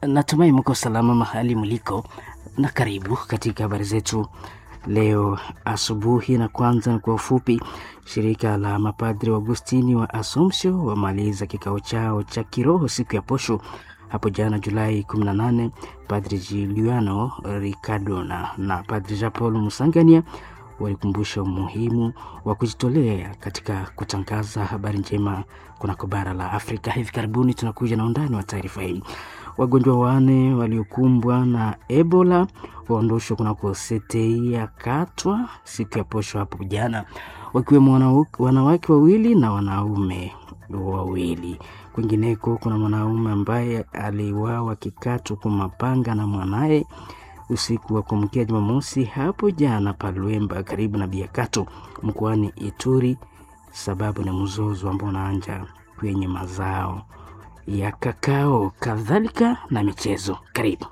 Natumai mko salama mahali mliko, na karibu katika habari zetu leo asubuhi. Na kwanza kwa ufupi, shirika la mapadri wa Agustini wa Assumption wamaliza kikao chao cha kiroho siku ya posho hapo jana Julai 18. Padri Giuliano Riccardona na Padri Jean Paul Musangania walikumbusha umuhimu wa kujitolea katika kutangaza habari njema kunako bara la Afrika. Hivi karibuni tunakuja na undani wa taarifa hii. Wagonjwa wane waliokumbwa na Ebola waondoshwa kunako sete ya Katwa siku ya posho hapo jana, wakiwemo wanawake wawili na wanaume wawili. Kwingineko kuna mwanaume ambaye aliwawa kikatwa kwa mapanga na mwanaye usiku wa kuamkia Jumamosi hapo jana Palwemba, karibu na Biakato mkoani Ituri. Sababu ni mzozo ambao unaanja kwenye mazao ya kakao, kadhalika na michezo. Karibu.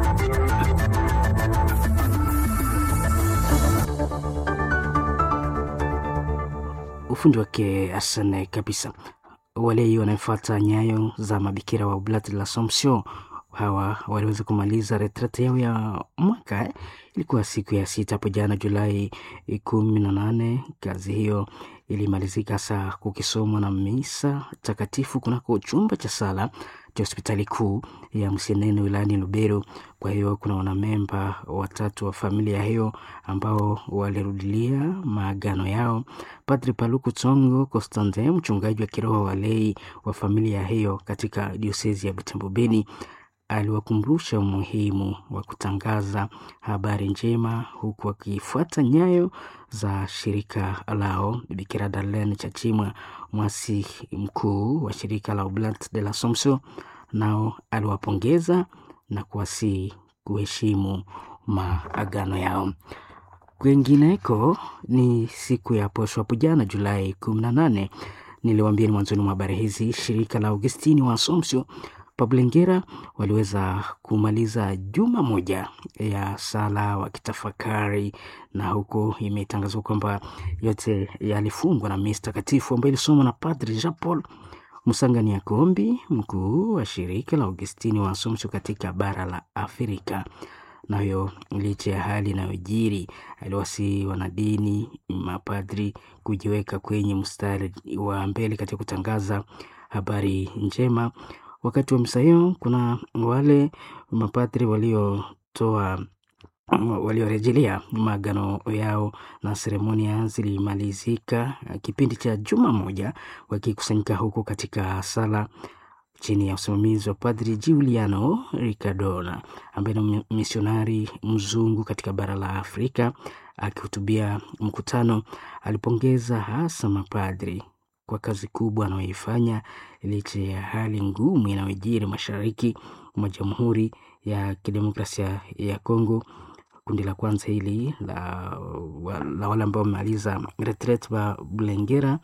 Ufundi wake asane kabisa. Wale wanaofuata nyayo za mabikira wa Oblati la Assumption hawa waliweza kumaliza retrete yao ya mwaka. Ilikuwa siku ya sita hapo jana Julai kumi na nane. Kazi hiyo ilimalizika saa kukisomwa na misa takatifu kunako chumba cha sala cha hospitali kuu ya Msenene wilayani Lubero. Kwa hiyo kuna wanamemba watatu wa familia hiyo ambao walirudilia maagano yao. Padri Paluku Tsongo Constantin, mchungaji wa kiroho wa lei wa familia hiyo katika diosezi ya Butembo Beni aliwakumbusha umuhimu wa kutangaza habari njema huku akifuata nyayo za shirika lao. Bikira Darlene Chachimwa, mwasi mkuu wa shirika la Oblat de l'Assomption, nao aliwapongeza na kuwasihi kuheshimu maagano yao. Kwengineko ni siku ya posho hapo jana Julai kumi na nane. Niliwaambia ni mwanzoni mwa habari hizi, shirika la Augustini wa Assumption Pablengera waliweza kumaliza juma moja ya sala wakitafakari, na huko imetangazwa kwamba yote yalifungwa na misa takatifu ambayo ilisomwa na Padri Jean Paul Musangania Kombi, mkuu wa shirika la Augustini wa Assumption katika bara la Afrika. Nayo licha ya hali inayojiri, aliwasihi wanadini, mapadri kujiweka kwenye mstari wa mbele katika kutangaza habari njema. Wakati wa misa hiyo kuna wale mapadri waliotoa waliorejelea maagano yao na seremonia zilimalizika kipindi cha juma moja, wakikusanyika huko katika sala chini ya usimamizi wa Padri Giuliano Riccardona ambaye ni misionari mzungu katika bara la Afrika. Akihutubia mkutano, alipongeza hasa mapadri kwa kazi kubwa anayoifanya licha ya hali ngumu inayojiri mashariki mwa Jamhuri ya Kidemokrasia ya Kongo. Kundi la kwanza hili la, la wale ambao wamemaliza retreat wa Bulengera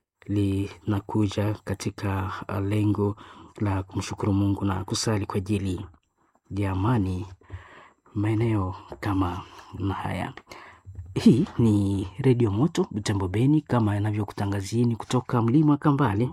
linakuja katika lengo la kumshukuru Mungu na kusali kwa ajili ya amani maeneo kama na haya. Hii ni Redio Moto Butembo Beni, kama inavyokutangazieni kutoka mlima Kambale.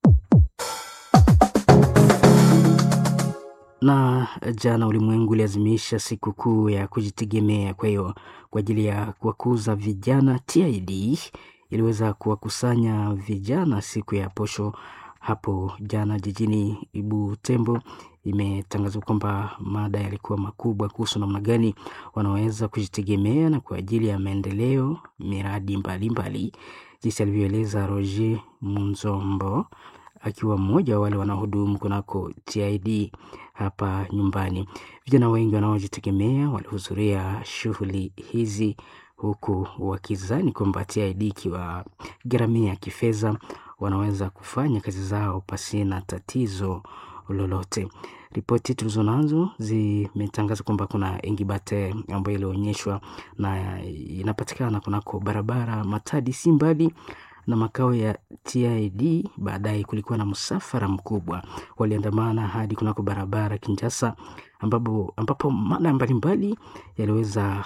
Na jana ulimwengu uliazimisha siku kuu ya kujitegemea. Kwa hiyo kwa ajili ya kuwakuza vijana, TID iliweza kuwakusanya vijana siku ya posho hapo jana jijini Butembo. Imetangazwa kwamba mada yalikuwa makubwa kuhusu namna gani wanaweza kujitegemea na kwa ajili ya maendeleo miradi mbalimbali, jinsi alivyoeleza Roger Munzombo akiwa mmoja wa wale wanaohudumu kunako TID hapa nyumbani. Vijana wengi wanaojitegemea walihudhuria shughuli hizi huku wakizani kwamba TID ikiwa gharamia kifedha wanaweza kufanya kazi zao pasina tatizo lolote. Ripoti tulizo nazo zimetangaza kwamba kuna ingibate ambayo ilionyeshwa na inapatikana kunako barabara Matadi si mbali na makao ya TID. Baadaye kulikuwa na msafara mkubwa, waliandamana hadi kunako barabara Kinshasa, ambapo, ambapo mada mbalimbali yaliweza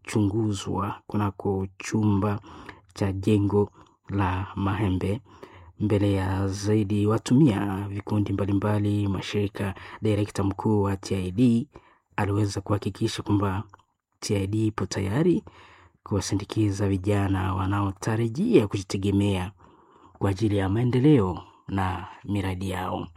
kuchunguzwa kunako chumba cha jengo la Mahembe mbele ya zaidi watu mia vikundi mbalimbali mashirika. Direkta mkuu wa TID aliweza kuhakikisha kwamba TID ipo tayari kuwasindikiza vijana wanaotarajia kujitegemea kwa ajili ya maendeleo na miradi yao.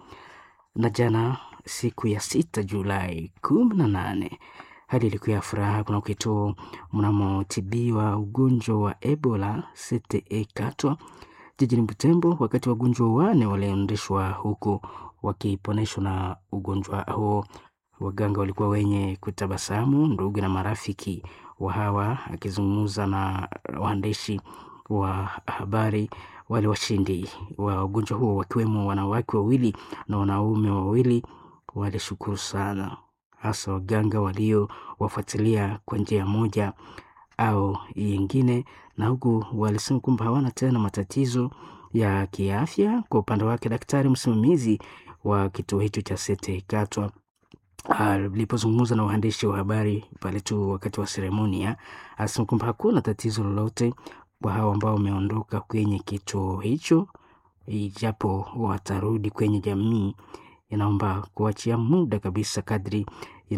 Na jana siku ya sita Julai kumi na nane hali ilikuwa ya furaha kuna kituo mnamotibiwa ugonjwa wa Ebola CTE Katwa jijini Butembo, wakati wagonjwa wane waliendeshwa huku wakiponeshwa na ugonjwa huo. Waganga walikuwa wenye kutabasamu, ndugu na marafiki wa hawa. Akizungumza na waandishi wa habari, wale washindi wa ugonjwa huo wakiwemo wanawake wawili na wanaume wawili walishukuru sana, hasa waganga waliowafuatilia kwa njia moja au yingine, na huku walisema kwamba hawana tena matatizo ya kiafya. Kwa upande wake, daktari msimamizi wa kituo hicho cha Sete Katwa alipozungumza na waandishi wa habari pale tu wakati wa seremonia, alisema kwamba hakuna tatizo lolote kwa hao ambao wameondoka kwenye kituo hicho, ijapo watarudi kwenye jamii. Inaomba kuachia muda kabisa kadri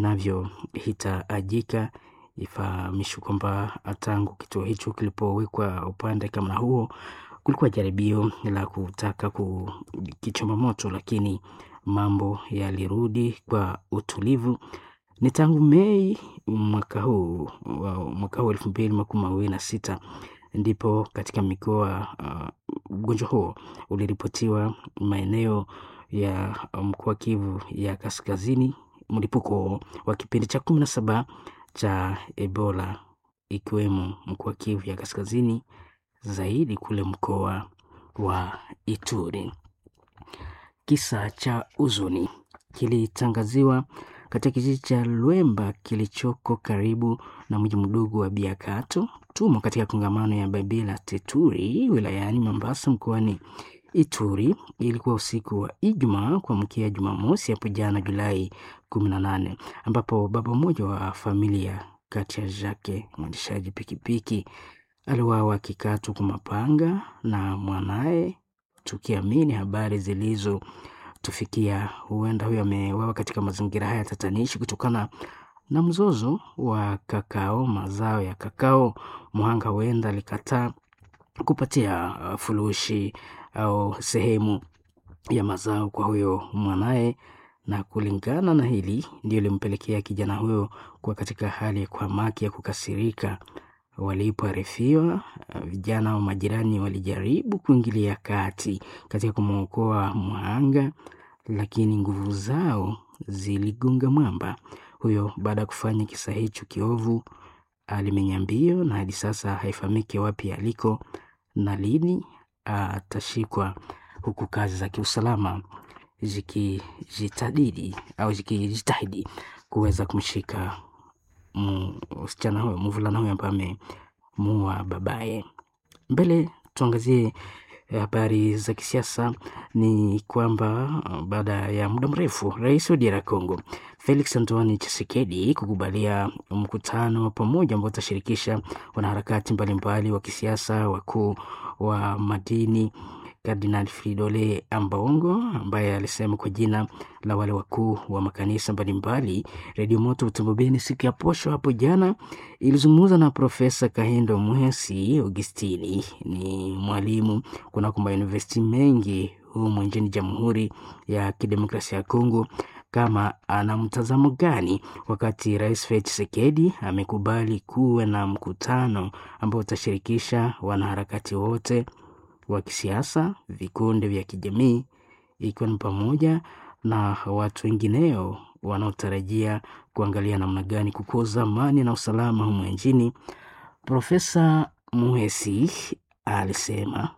inavyohitajika. Ifahamishwe kwamba tangu kituo hicho kilipowekwa upande kama huo, kulikuwa jaribio la kutaka kukichoma moto, lakini mambo yalirudi kwa utulivu. Ni tangu Mei mwaka huu mwaka huu elfu mbili makumi mawili na sita ndipo katika mikoa ugonjwa uh, huo uliripotiwa maeneo ya mkoa Kivu ya Kaskazini, mlipuko wa kipindi cha kumi na saba cha Ebola ikiwemo mkoa Kivu ya Kaskazini, zaidi kule mkoa wa Ituri. Kisa cha huzuni kilitangaziwa katika kijiji cha Lwemba kilichoko karibu na mji mdogo wa Biakato tumo katika kongamano ya Babila Teturi wilayani Mombasa mkoani Ituri. Ilikuwa usiku wa Ijumaa kuamkia Jumamosi hapo jana Julai kumi na nane ambapo baba mmoja wa familia kati ya Jake mwendeshaji pikipiki aliwawa akikatwa kwa mapanga na mwanaye, tukiamini habari zilizotufikia huenda huyo amewawa katika mazingira haya tatanishi kutokana na mzozo wa kakao, mazao ya kakao. Mhanga huenda alikataa kupatia furushi au sehemu ya mazao kwa huyo mwanaye, na kulingana na hili ndio limpelekea kijana huyo kuwa katika hali ya kuhamaki ya kukasirika. Walipoarifiwa, vijana wa majirani walijaribu kuingilia kati katika kumwokoa mhanga, lakini nguvu zao ziligonga mwamba. Huyo baada ya kufanya kisa hicho kiovu alimenya mbio, na hadi sasa haifahamiki wapi aliko na lini atashikwa, huku kazi za kiusalama zikijitahidi au zikijitahidi kuweza kumshika msichana huyo mvulana huyo ambaye amemuua babaye. Mbele tuangazie habari za kisiasa. Ni kwamba baada ya muda mrefu rais wa DR Congo Felix Antoine Tshisekedi kukubalia mkutano wa pamoja ambao utashirikisha wanaharakati mbalimbali wa kisiasa, wakuu wa madini Kardinal Fridole Ambongo ambaye alisema kwa jina la wale wakuu wa makanisa mbalimbali. Redio Moto Butembo Beni siku ya posho hapo jana ilizungumza na Profesa Kahindo Muhesi Augustini, ni mwalimu kunako mauniversiti mengi humu nchini Jamhuri ya Kidemokrasia ya Kongo, kama ana mtazamo gani wakati Rais Felix Tshisekedi amekubali kuwe na mkutano ambao utashirikisha wanaharakati wote wa kisiasa, vikundi vya kijamii, ikiwa ni pamoja na watu wengineo wanaotarajia kuangalia namna gani kukuza amani na usalama humu nchini. Profesa Muhesi alisema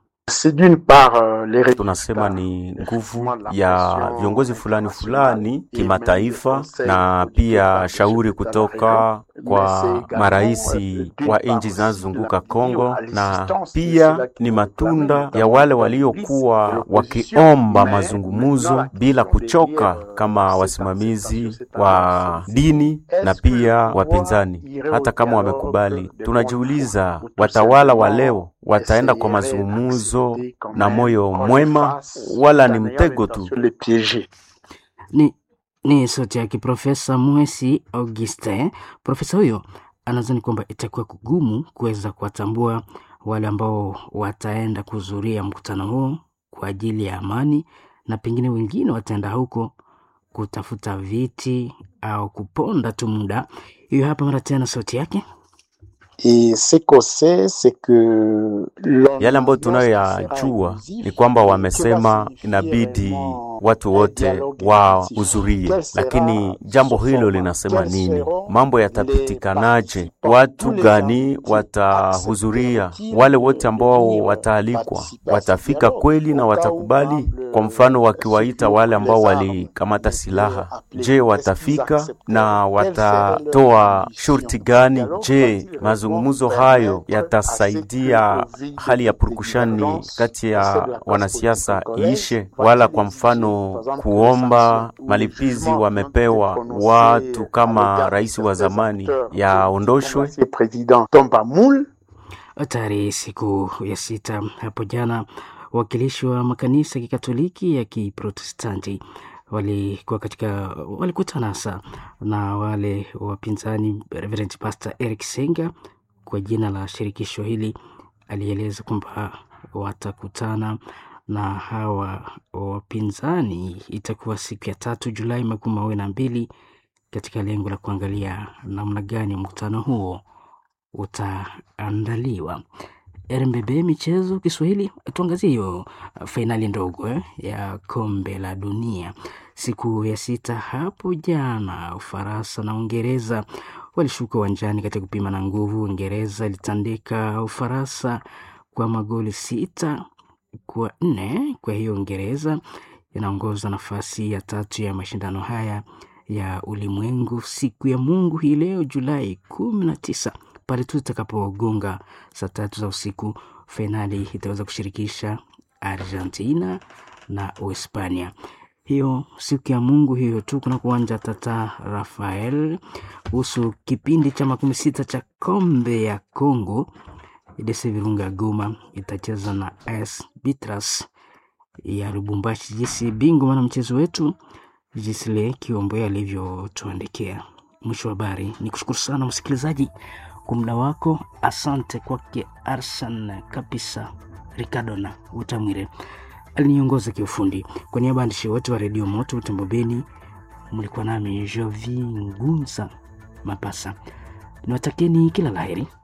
tunasema ni nguvu ya viongozi fulani fulani kimataifa, na pia shauri kutoka kwa maraisi wa nchi zinazozunguka Kongo, na pia ni matunda ya wale waliokuwa wakiomba mazungumzo bila kuchoka, kama wasimamizi wa dini na pia wapinzani. Hata kama wamekubali, tunajiuliza watawala wa leo wataenda kwa mazungumzo na moyo mwema, wala ni mtego tu? Ni, ni sauti yake Profesa Mwesi Augustin. Profesa huyo anadhani kwamba itakuwa kugumu kuweza kuwatambua wale ambao wataenda kuhudhuria mkutano huo kwa ajili ya amani, na pengine wengine wataenda huko kutafuta viti au kuponda tu muda. Hiyo hapa mara tena sauti yake. Yale ambayo tunayoyajua ni kwamba wamesema inabidi watu wote wahudhurie, lakini jambo hilo linasema nini? Mambo yatapitikanaje? Watu gani watahudhuria? Wale wote ambao wataalikwa watafika kweli na watakubali? Kwa mfano, wakiwaita wale ambao walikamata silaha, je, watafika na watatoa shurti gani? Je, mazungumzo hayo yatasaidia hali ya purukushani kati ya wanasiasa iishe? Wala kwa mfano kuomba malipizi wamepewa watu kama rais wa zamani yaondoshwe. Tayari siku ya sita hapo jana, wawakilishi wa makanisa ya Kikatoliki ya Kiprotestanti walikuwa katika walikutana hasa na wale wapinzani. Reverend Pastor Eric Senga kwa jina la shirikisho hili alieleza kwamba watakutana na hawa wapinzani, itakuwa siku ya tatu Julai makumi mawili na mbili katika lengo la kuangalia namna gani mkutano huo utaandaliwa. RMBB michezo Kiswahili, tuangazie hiyo fainali ndogo eh, ya kombe la dunia siku ya sita hapo jana. Ufaransa na Uingereza walishuka uwanjani katika kupima na nguvu. Uingereza ilitandika Ufaransa kwa magoli sita kwa nne. Kwa hiyo Uingereza inaongoza nafasi ya tatu ya mashindano haya ya ulimwengu siku ya Mungu hii leo Julai kumi na tisa pale tu itakapogonga saa tatu za usiku, fainali itaweza kushirikisha Argentina na Uhispania. Hiyo siku ya Mungu hiyo tu kuna kuwanja Tata Rafael. Kuhusu kipindi cha makumi sita cha kombe ya Congo, EDC Virunga Goma itacheza na AS Bitras ya Lubumbashi. Jinsi bingwa mwana mchezo wetu Jisle Kiombe alivyotuandikia. Mwisho wa habari, ni kushukuru sana msikilizaji kwa muda wako. Asante kwake Arsan kabisa Ricardona Utamwire aliniongoza kiufundi. Kwa niaba ya waandishi wote wa redio Moto Utembo Beni, mlikuwa nami Jovi Ngunza Mapasa. Niwatakeni kila laheri.